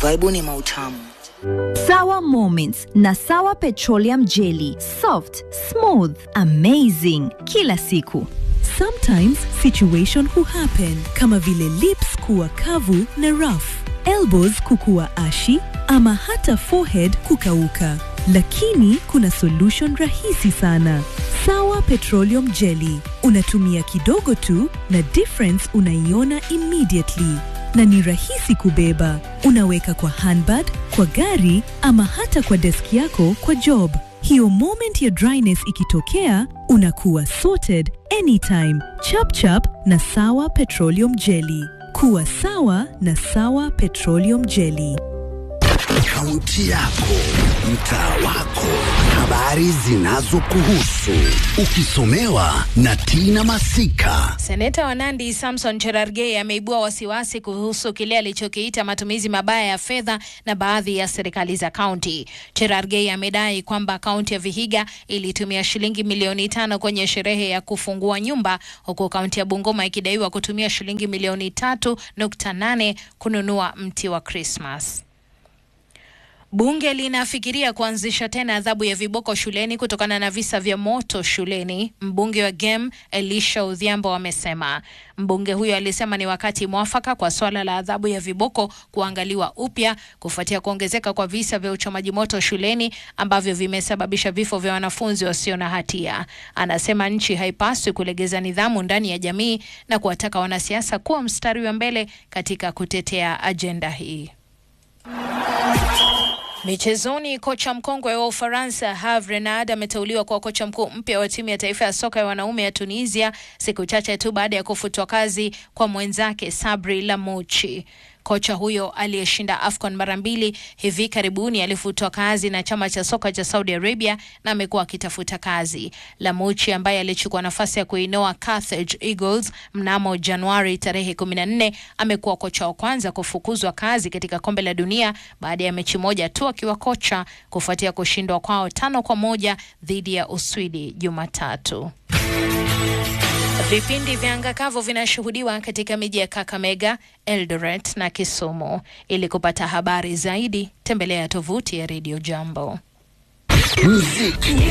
Vaibuni mautamu. Sawa Moments na Sawa Petroleum Jelly. Soft, smooth, amazing. Kila siku. Sometimes situation huhappen kama vile lips kuwa kavu na rough, elbows kukuwa ashi ama hata forehead kukauka. Lakini kuna solution rahisi sana. Sawa Petroleum Jelly. Unatumia kidogo tu na difference unaiona immediately. Na ni rahisi kubeba. Unaweka kwa handbag, kwa gari ama hata kwa desk yako kwa job. Hiyo moment ya dryness ikitokea, unakuwa sorted anytime. Chap chap na Sawa Petroleum Jelly. Kuwa sawa na Sawa Petroleum Jelly. Kaunti yako, mtaa wako, habari zinazokuhusu, ukisomewa na Tina Masika. Seneta wa Nandi Samson Cherargei ameibua wasiwasi kuhusu kile alichokiita matumizi mabaya ya fedha na baadhi ya serikali za kaunti. Cherargei amedai kwamba kaunti ya Vihiga ilitumia shilingi milioni tano kwenye sherehe ya kufungua nyumba huku kaunti ya Bungoma ikidaiwa kutumia shilingi milioni tatu nukta nane kununua mti wa Krismas. Bunge linafikiria kuanzisha tena adhabu ya viboko shuleni kutokana na visa vya moto shuleni. Mbunge wa Gem Elisha Odhiambo amesema. Mbunge huyo alisema ni wakati mwafaka kwa swala la adhabu ya viboko kuangaliwa upya kufuatia kuongezeka kwa visa vya uchomaji moto shuleni ambavyo vimesababisha vifo vya wanafunzi wasio na hatia. Anasema nchi haipaswi kulegeza nidhamu ndani ya jamii na kuwataka wanasiasa kuwa mstari wa mbele katika kutetea ajenda hii. Michezoni, kocha mkongwe wa Ufaransa Herve Renard ameteuliwa kuwa kocha mkuu mpya wa timu ya taifa ya soka ya wanaume ya Tunisia siku chache tu baada ya kufutwa kazi kwa mwenzake Sabri Lamouchi. Kocha huyo aliyeshinda AFCON mara mbili hivi karibuni alifutwa kazi na chama cha soka cha Saudi Arabia na amekuwa akitafuta kazi. Lamouchi ambaye alichukua nafasi ya kuinoa Carthage Eagles mnamo Januari tarehe 14 amekuwa kocha wa kwanza kufukuzwa kazi katika kombe la dunia baada ya mechi moja tu akiwa kocha kufuatia kushindwa kwao tano kwa moja dhidi ya Uswidi Jumatatu. Vipindi vya anga kavu vinashuhudiwa katika miji ya Kakamega, Eldoret na Kisumu. Ili kupata habari zaidi, tembelea tovuti ya Radio Jambo. Muziki